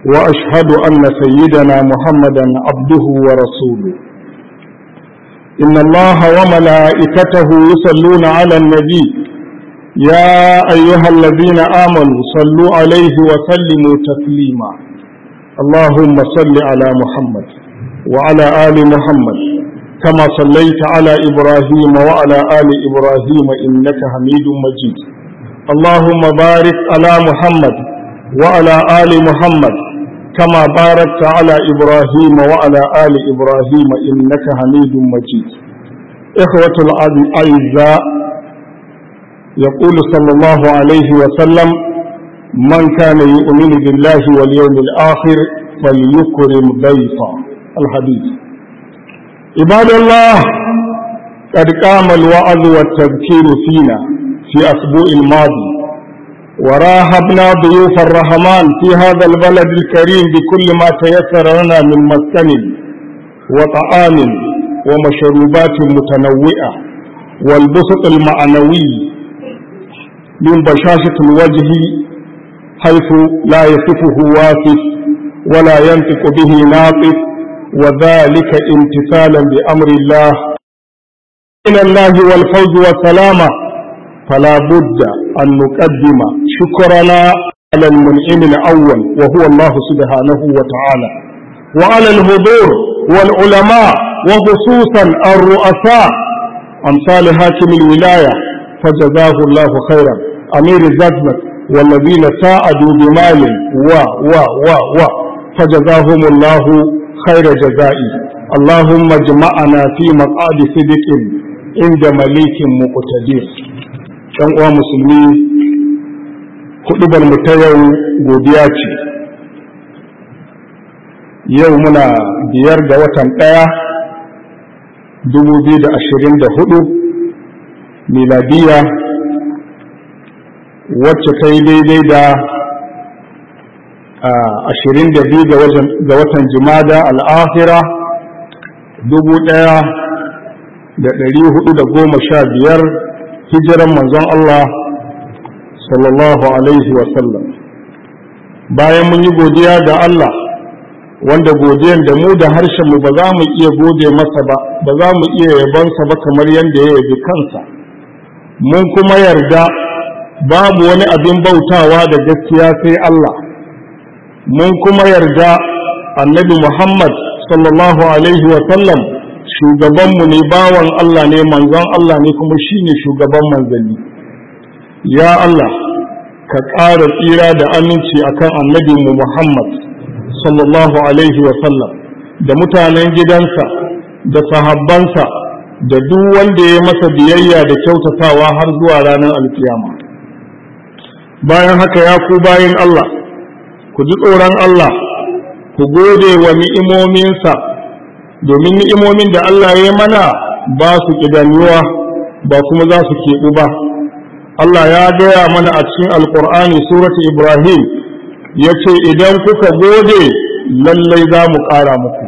وأشهد أن سيدنا محمدا عبده ورسوله إن الله وملائكته يصلون على النبي يا أيها الذين آمنوا صلوا عليه وسلموا تسليما اللهم صل على محمد وعلى آل محمد كما صليت على إبراهيم وعلى آل إبراهيم إنك حميد مجيد اللهم بارك على محمد وعلى آل محمد كما باركت على إبراهيم وعلى آل إبراهيم إنك حميد مجيد إخوة الأعزاء يقول صلى الله عليه وسلم من كان يؤمن بالله واليوم الآخر فليكرم ضيفا الحديث عباد الله قد قام الوعظ والتذكير فينا في أسبوع الماضي وراهبنا ضيوف الرحمن في هذا البلد الكريم بكل ما تيسر لنا من مسكن وطعام ومشروبات متنوعة والبسط المعنوي من بشاشة الوجه حيث لا يصفه واصف ولا ينطق به ناطق وذلك امتثالا بأمر الله من الله والفوز والسلامة فلا بد أن نقدم شكرنا على المنعم الأول وهو الله سبحانه وتعالى وعلى الحضور والعلماء وخصوصا الرؤساء أمثال حاكم الولاية فجزاه الله خيرا أمير الزجمة والذين ساعدوا بمال و و و و فجزاهم الله خير جزائي اللهم اجمعنا في مقعد صدق عند مليك مقتدر ɗan uwa musulmi kuɗubar mu ta yau godiya ce yau muna biyar da watan ɗaya dubu biyu da ashirin da hudu miladiya wacce ta yi daidai da ashirin da biyu ga watan jimada al'afira dubu ɗaya da ɗari hudu da goma sha biyar hijiran manzon Allah sallallahu alaihi wasallam bayan mun yi godiya ga Allah wanda godiyan da mu da harshenmu ba za mu iya gode masa ba ba za mu iya yabonsa ba kamar yadda ya yabi kansa mun kuma yarda babu wani abin bautawa da gaskiya sai Allah mun kuma yarda annabi Muhammad sallallahu alaihi wasallam shugabanmu ne bawan Allah ne manzon Allah ne kuma shi ne shugaban manzanni ya Allah ka ƙara tsira da aminci akan annabinmu Muhammad sallallahu alaihi sallam da mutanen gidansa da sahabbansa da duk wanda ya masa biyayya da kyautatawa har zuwa ranar alkiyama bayan haka ya ku bayan Allah ku ji tsoron Allah ku gode wa ni'imominsa domin ni'imomin da Allah ya mana ba su ƙidanyuwa ba kuma za su keɓu ba Allah ya gaya mana a cikin alƙur'ani suratu Ibrahim ya ce idan kuka gode lallai za mu ƙara muku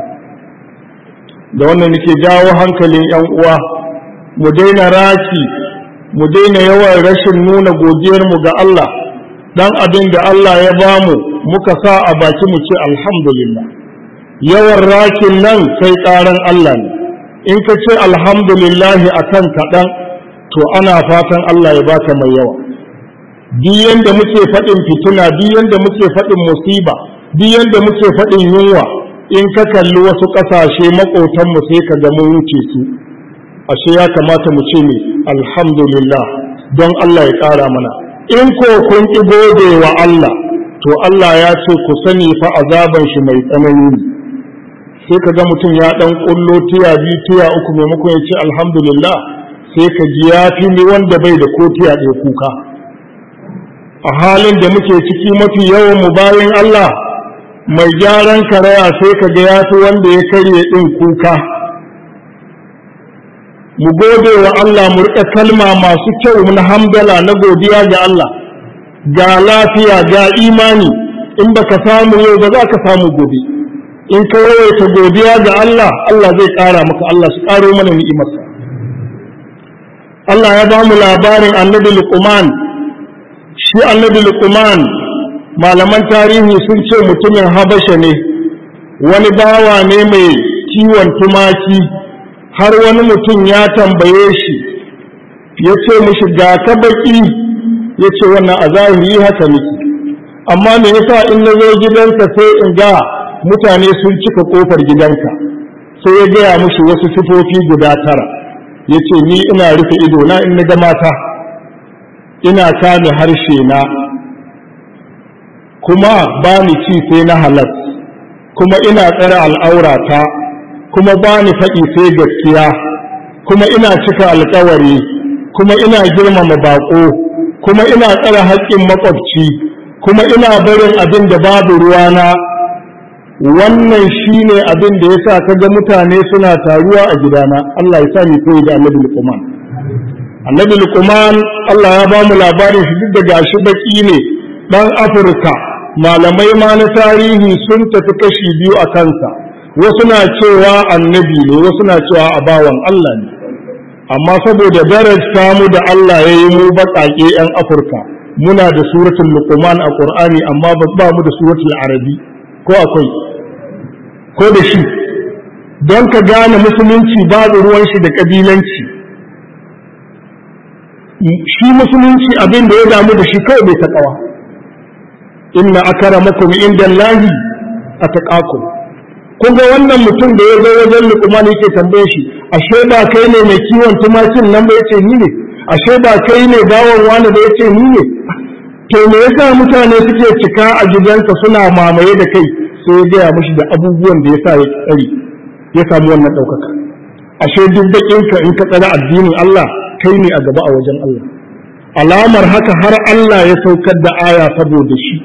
da wannan nake jawo hankalin 'yan uwa mu daina raki mu daina yawan rashin nuna godiyarmu ga Allah dan abin da Allah ya bamu muka sa a baki mu ce alhamdulillah yawan rakin nan sai ƙaran Allah ne in ka ce alhamdulillahi a kan kaɗan to ana fatan Allah ya baka mai yawa duk yanda muke faɗin fitina duk yanda muke faɗin musiba duk yanda muke faɗin yunwa in ka kalli wasu ƙasashe maƙotanmu sai ka ga mun wuce su ashe ya kamata mu ce ne alhamdulillah don Allah ya ƙara mana in ko kun ƙi gode wa Allah to Allah ya ce ku sani fa azaban shi mai tsanani ne sai ka ga mutum ya dan kullo tiya biyu tiya uku maimakon ya ce alhamdulillah sai ka ji ya fi ni wanda bai da ko tiya ɗaya kuka a halin da muke ciki mafi yawan mu bayan Allah mai gyaran karaya sai ka ga ya fi wanda ya karye ɗin kuka mu gode wa Allah mu riƙa kalma masu kyau na hamdala na godiya ga Allah ga lafiya ga imani in baka samu yau ba za ka samu gobe in ka yawaita godiya ga Allah Allah zai ƙara maka Allah su ƙaro mana ni'imarsa Allah ya ba mu labarin annabi Luqman shi annabi Luqman malaman tarihi sun ce mutumin habasha ne wani bawa ne mai kiwon tumaki har wani mutum ya tambaye shi ya ce mishi ga ka baki ya ce wannan a zahiri haka miki amma me yasa in na zo gidanka sai in ga mutane sun cika kofar gidanka sai ya gaya mushi wasu sifofi guda tara ya ce ni ina rufe ido na in na ga mata ina kame harshe na kuma ba ni ci sai na halal kuma ina tsare al'aurata kuma ba ni faɗi sai gaskiya kuma ina cika alkawari kuma ina girmama baƙo kuma ina tsare haƙƙin maƙwabci kuma ina barin abin da babu ruwana wannan shine abin da yasa kaga mutane suna taruwa a gidana Allah ya sa ni koyi da Annabi Luqman Annabi Luqman Allah ya ba mu labarin shi duk da gashi baki ne dan Afirka malamai ma na tarihi sun tafi kashi biyu a kansa wasu na cewa annabi ne wasu na cewa abawan Allah ne amma saboda darajta mu da Allah ya yi mu baƙaƙe 'yan Afirka muna da suratul Luqman a Qur'ani amma ba mu da suratul Arabi ko akwai ko da shi don ka gane musulunci babu ruwan shi da kabilanci shi musulunci abin da ya damu da shi kawai bai taƙawa inna akramakum inda Allahi ataqakum kun ga wannan mutum da ya zo wajen Luqman yake tambaye shi ashe ba kai ne mai kiwon tumakin nan ba yace ni ne ashe ba kai ne bawon wani ba yace ni ne to me yasa mutane suke cika a gidanka suna mamaye da kai sai ya gaya mashi da abubuwan da ya sa ya tsari ya samu wannan ɗaukaka ashe duk baƙinka in ka tsara addinin Allah kai ne a gaba a wajen Allah alamar haka har Allah ya saukar da aya saboda shi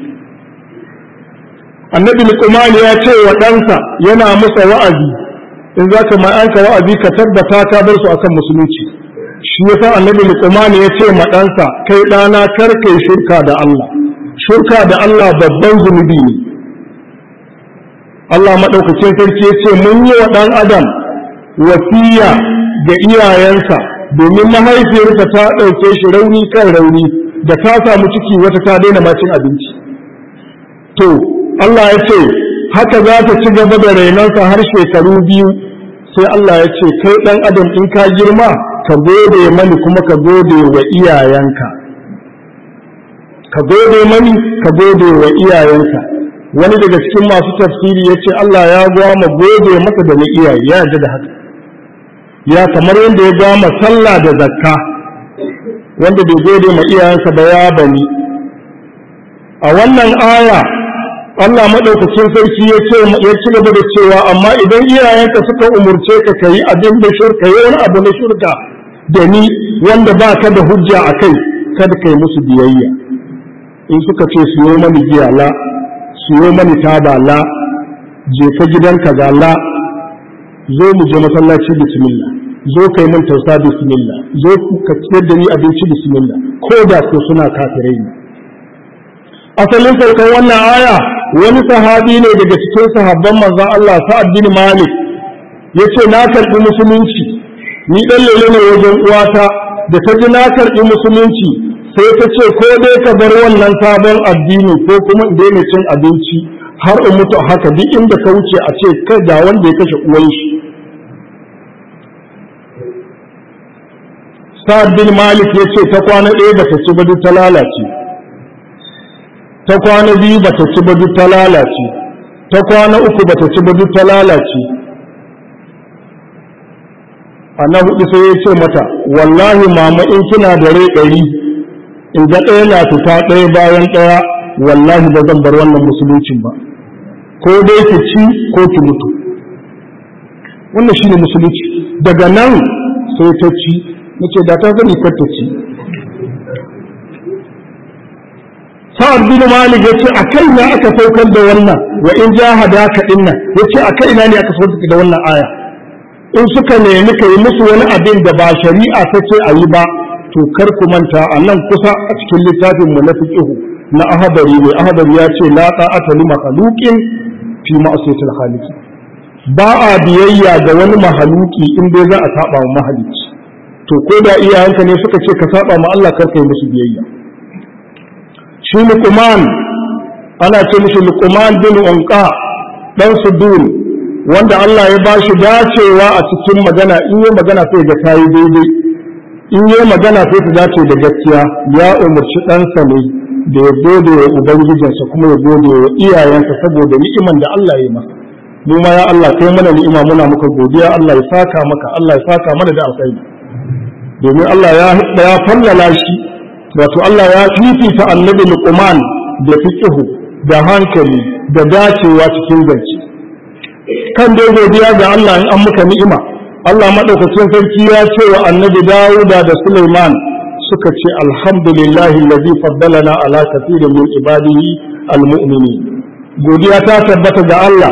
annabi luqman ya ce wa ɗansa yana masa wa'azi in za ka ma'anka wa'azi ka tabbata ka bar su akan musulunci shi yasa annabi luqman ya ce ma ɗansa kai ɗana kar kai shirka da Allah shirka da Allah babban zunubi ne Allah maɗaukacin sarki ya ce mun yi wa ɗan adam wasiya ga iyayensa domin mahaifiyarsa ta ɗauke shi rauni kan rauni da ta samu ciki wata ta daina macin abinci to Allah ya ce haka za ta ci gaba da rainonsa har shekaru biyu sai Allah ya ce kai ɗan adam in ka girma ka gode mani kuma ka gode wa iyayenka ka gode mani ka gode wa iyayenka wani daga cikin masu tafsiri ya ce Allah ya gwama gode masa da na iyaye ya yarda da haka ya kamar yadda ya gwama sallah da zakka wanda bai gode ma iyayensa ba ya bani a wannan aya Allah maɗaukacin sarki ya ce ya ci gaba da cewa amma idan iyayenka suka umurce ka kayi abin da shirka yi wani abu na shirka da ni wanda ba ka da hujja a kai kada kai musu biyayya in suka ce siyo mani giya la siyo mani taba la je ka gidan kaza la zo mu je masallaci bismillah zo kai mun tausa bismillah zo ka ciyar da ni abinci bismillah ko da ko suna kafirai ne asalin saukan wannan aya wani sahabi ne daga cikin sahabban manzon Allah Sa'ad bin Malik yace na karbi musulunci ni dan lele ne wajen uwata da ta ji na karbi musulunci sai ta ce ko dai ka bar wannan sabon addini ko kuma in daina cin abinci har in mutu haka duk inda ka wuce a ce kai ga wanda ya kashe uwan shi Sa'ad bin Malik ya ce ta kwana ɗaya ba ta ci ba duk ta lalace ta kwana biyu ba ta ci ba duk ta lalace ta kwana uku ba ta ci ba duk ta lalace a na hudu sai ya ce mata wallahi mama in kina da rai ɗari in ga ɗaya na fita ɗaya bayan ɗaya wallahi ba zan bar wannan musuluncin ba ko dai ki ci ko ki mutu wannan shine musulunci daga nan sai ta ci nace da ta zani kar ta ci sa'ad bin malik yace a kai na aka saukar da wannan wa in jahadaka dinnan yace a kai na ne aka saukar da wannan aya in suka nemi ka yi musu wani abin da ba shari'a ta ce a yi ba to kar ku manta a nan kusa a cikin littafin mu na fiqhu na ahadari ne ahadari ya ce la ta'ata li makhluqin fi ma'siyatil khaliq ba a biyayya ga wani mahaluki in dai za a saba wa mahalici to ko da iyayenka ne suka ce ka saba ma Allah kar kai musu biyayya shi Luqman ana ce mishi luqman bin unqa dan sudun wanda Allah ya ba shi dacewa a cikin magana in yi magana sai ga tayi daidai in yi magana sai ta dace da gaskiya ya umarci ɗansa ne da ya gode wa ubangijinsa kuma ya gode wa iyayensa saboda ni'iman da Allah ya yi masa mu ma ya Allah kai mana ni'ima muna muka godiya Allah ya saka maka Allah ya saka mana da alkhairi domin Allah ya ya fallala shi wato Allah ya fifita annabi Luqman da fiqhu da hankali da dacewa cikin zance kan dai godiya ga Allah in an muka ni'ima Allah madaukakin sarki ya ce wa annabi Dawuda da Sulaiman suka ce alhamdulillahi allazi faddalana ala kathirin min ibadihi almu'minin godiya ta tabbata ga Allah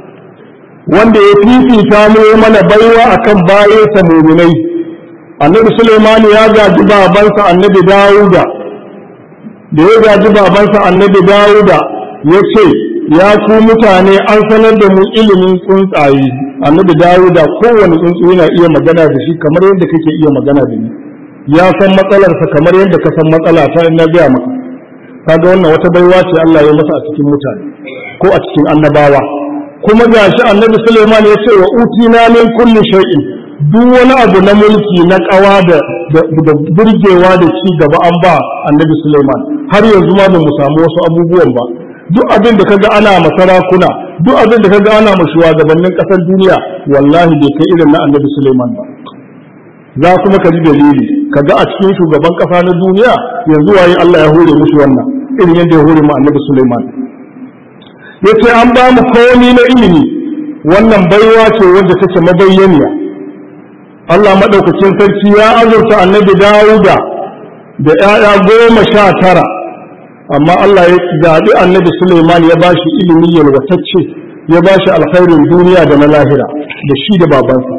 wanda ya fifita mu mana baiwa akan bayansa mu'minai annabi Sulaiman ya gaji babansa annabi Dawuda da ya gaji babansa annabi Dawuda ya ce ya ku mutane an sanar da mu ilimin tsuntsaye annabi Dawuda kowane tsuntsu yana iya magana da shi kamar yadda kake iya magana da ni ya san matsalarsa kamar yadda ka san matsala ta na gaya maka kaga wannan wata baiwa ce Allah ya masa a cikin mutane ko a cikin annabawa kuma gashi annabi Sulaiman ya ce wa utina min kulli shay'in duk wani abu na mulki na kawa da da burgewa da ci gaba an ba annabi Sulaiman har yanzu ma ba mu samu wasu abubuwan ba duk abin da kaga ana masarakuna duk abin da kaga ana ma shugabannin kasar duniya wallahi bai kai irin na annabi Sulaiman ba za kuma ka ji dalili kaga a cikin shugaban kasa na duniya yanzu waye Allah ya hore mushi wannan irin yadda ya hore mu annabi Sulaiman yace an ba mu komai na ilimi wannan baiwa ce wanda take mabayyaniya Allah madaukakin sarki ya azurta annabi Dawuda da ‘ya'ya goma sha tara amma Allah ya zaɓi annabi Sulaiman ya ba shi ilimi yalwatacce ya ba shi alkhairin duniya da na lahira da shi da babansa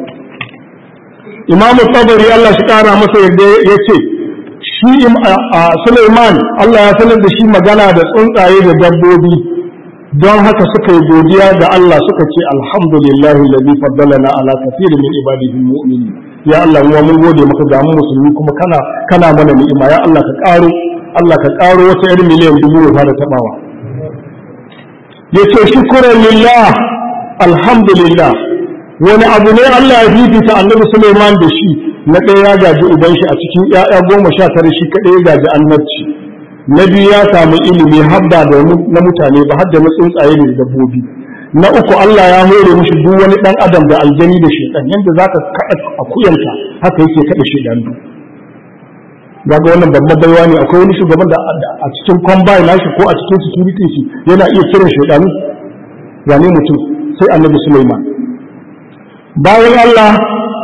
imam tabari Allah shi kara masa yadda ya ce shi Sulaiman Allah ya sanar da shi magana da tsuntsaye da dabbobi don haka suka yi godiya ga Allah suka ce alhamdulillahi ladhi faddalana ala kathirin min ibadihi mu'minin ya Allah mu mun gode maka ga mu musulmi kuma kana kana mana ni'ima ya Allah ka karo Allah ka karo wata irin miliyan dubu ya fara tabawa yace shukran lillah alhamdulillah wani abu ne Allah ya fifita annabi Sulaiman da shi na ɗaya ya gaji uban shi a cikin ƴaƴa goma sha tara shi kaɗai ya gaji annabci na biyu ya samu ilimi habda da na mutane ba har da na tsuntsaye da dabbobi na uku Allah ya hore mishi duk wani ɗan adam da aljani da shedan yanda zaka kaɗa akuyanta haka yake kaɗa shedan ga wannan babban baiwa ne akwai wani shugaban da a cikin combine nashi ko a cikin security shi yana iya kiran shedanu wane mutum sai annabi Sulaiman bayan Allah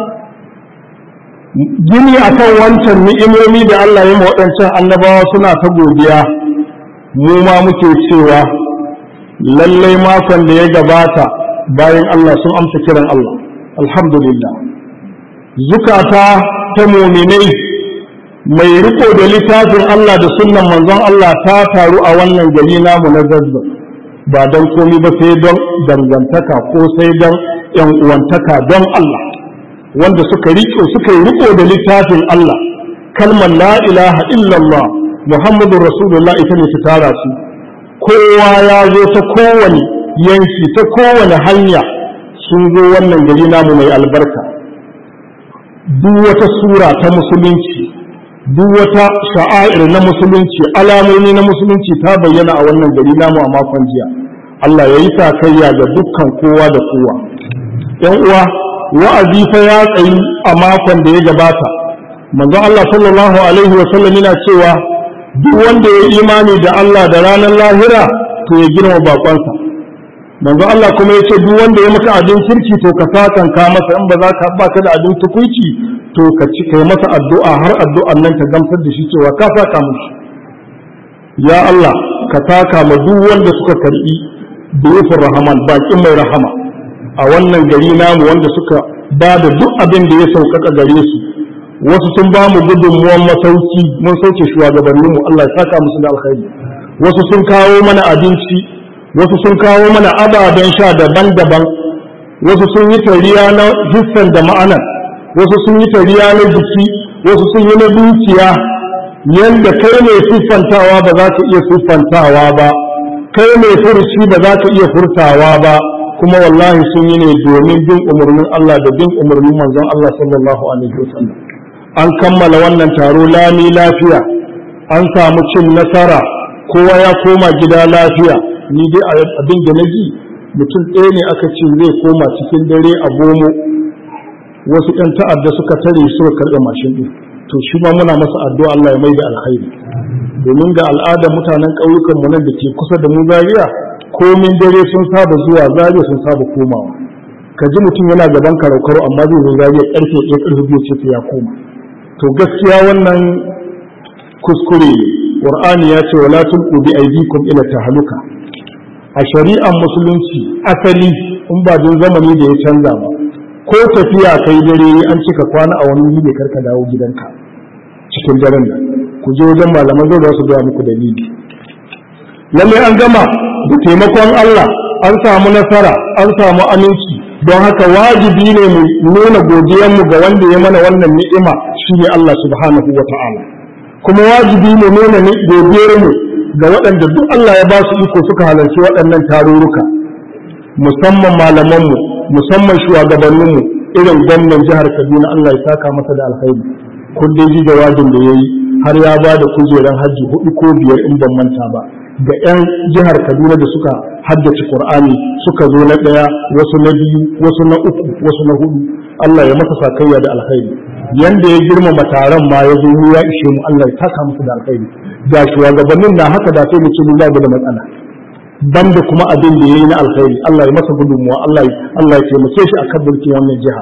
gini akan wancan ni'imomi da Allah ya waɗancan annabawa suna ta godiya mu ma muke cewa lallai makon da ya gabata bayan Allah sun amsa kiran Allah alhamdulillah zukata ta muminai mai riko da littafin Allah da sunnan manzon Allah ta taru a wannan gari namu na zazzab ba don komi ba sai don dangantaka ko sai don yan uwantaka don Allah wanda suka riko suka yi riko da littafin Allah kalmar la ilaha illallah muhammadur rasulullah ita ne ta tara su kowa ya zo ta kowane yanki ta kowane hanya sun zo wannan gari namu mai albarka duk wata sura ta musulunci duk wata sha'air na musulunci alamomi na musulunci ta bayyana a wannan gari namu a makon jiya Allah ya yi takayya ga dukkan kowa da kowa ‘yan uwa wa'azi fa ya tsayi a makon da ya gabata manzon Allah sallallahu alaihi wa sallam yana cewa duk wanda ya imani da Allah da ranar lahira to ya girma bakonsa manzon Allah kuma ya ce duk wanda ya maka abin kirki to ka sakan ka masa in ba za ka ba ka da abin tukuici to ka ci kai masa addu'a har addu'an nan ka gamsar da shi cewa ka saka mishi ya Allah ka taka ma duk wanda suka karbi dufin rahaman bakin mai rahama a wannan gari namu wanda suka ba da duk abin da ya sauƙaƙa gare su wasu sun ba mu gudunmuwan masauki mun sauke shugabannin mu Allah ya saka musu da alkhairi wasu sun kawo mana abinci wasu sun kawo mana ababen sha daban-daban wasu sun yi tariya na hissan da ma'anar wasu sun yi tariya na jiki wasu sun yi na dukiya yanda kai ne siffantawa ba za ka iya siffantawa ba kai mai furuci ba za ka iya furtawa ba kuma wallahi sun yi ne domin bin umarnin Allah da bin umarnin manzon Allah sallallahu alaihi wasallam an kammala wannan taro lami lafiya an samu cin nasara kowa ya koma gida lafiya ni dai abin da na ji mutum ɗaya ne aka ce zai koma cikin dare a gomo wasu ‘yan ta'adda suka tare suka karɓe mashin ɗin to shi ma muna masa addu'a Allah ya mai da alkhairi domin ga al'adar mutanen ƙauyukan mu nan da ke kusa da mu zariya komin dare sun saba zuwa zariya sun saba komawa ka ji mutum yana gaban karau amma zai zo zariya ƙarfe ɗaya ƙarfe biyu ce sai ya koma to gaskiya wannan kuskure qur'ani ya ce wala tulqu bi aydikum ila tahaluka a shari'ar musulunci asali in ba don zamani da ya canza ba ko tafiya kai dare an cika kwana a wani wuri karka dawo gidanka cikin daren nan ku je wajen malaman zai za su gaya muku dalili lallai an gama da taimakon Allah an samu nasara an samu aminci don haka wajibi ne mu nuna godiyanmu ga wanda ya mana wannan ni'ima shine Allah subhanahu wa ta'ala kuma wajibi mu nuna godiyarmu ga waɗanda duk Allah ya ba su iko suka halarci waɗannan tarurruka musamman malamanmu musamman shugabanninmu irin gwamnan jihar Kaduna Allah ya saka masa da alkhairi kun dai ji jawabin da yayi har ya ba da kujeran hajji hudu ko biyar in ban manta ba ga 'yan jihar Kaduna da suka haddace Qur'ani suka zo na ɗaya wasu na biyu wasu na uku wasu na hudu Allah ya masa sakayya da alkhairi yanda ya girmama taron ma ya zo ya ishe mu Allah ya saka musu da alkhairi ga shugabannin na haka da sai mu ce mun babu da matsala banda kuma abin da yayi na alkhairi Allah ya masa gudunmuwa Allah ya Allah ya taimake shi akan mulkin wannan jiha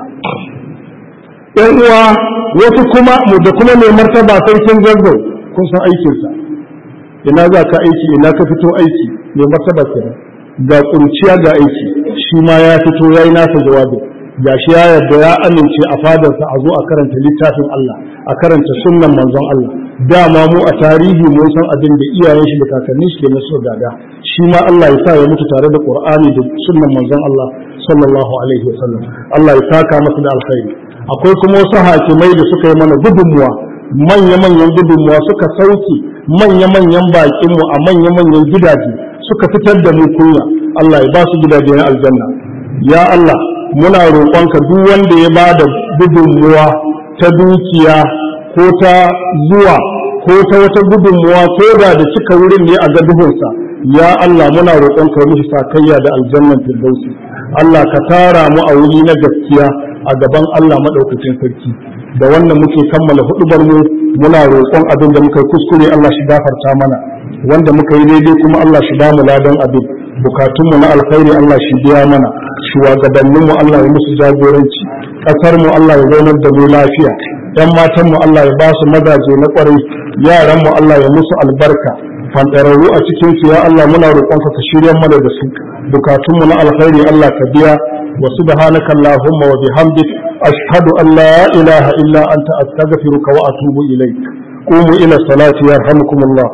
ƴan uwa wasu kuma mu da kuma mai martaba sarkin zazzau kun san aikinsa ina za ka aiki ina ka fito aiki mai martaba kenan ga kurciya ga aiki shi ma ya fito yayi nasa jawabin ga shi ya yarda ya amince a fadarsa a zo a karanta littafin Allah a karanta sunnan manzon Allah dama mu a tarihi mun san abin da iyayen shi da kakannin shi ke na so gada shi ma Allah ya sa ya mutu tare da Qur'ani da sunnan manzon Allah sallallahu alaihi wasallam Allah ya saka masa da alkhairi akwai kuma wasu hakimai da suka yi mana gudunmuwa manya-manyan gudunmuwa suka sauke manya-manyan bakinmu a manya-manyan gidaje suka fitar da mu kunya Allah ya ba su gidaje na aljanna ya Allah muna roƙonka duk wanda ya ba da gudunmuwa ta dukiya ko ta zuwa ko ta wata gudunmuwa ko da da cika wurin ne a gaduhunsa ya Allah muna roƙonka mishi sakayya da aljannan firdausi Allah ka tara mu a wuri na gaskiya a gaban Allah maɗaukacin sarki da wannan muke kammala hudubar mu muna roƙon abin da muka yi kuskure Allah shi gafarta mana wanda muka yi daidai kuma Allah shi ba mu ladan abin bukatunmu na alkhairi Allah shi biya mana shugabanninmu Allah ya musu jagoranci ƙasar mu Allah ya zaunar da mu lafiya yan matan mu Allah ya ba su mazaje na ƙwarai yaran mu Allah ya musu albarka fantararru a cikin su ya Allah muna roƙonka ka shirya mana da su bukatunmu na alkhairi Allah ka biya wa subhanaka allahumma wa bihamdik ashhadu an la ilaha illa anta astaghfiruka wa atubu ilaik qumu ila salati yarhamukumullah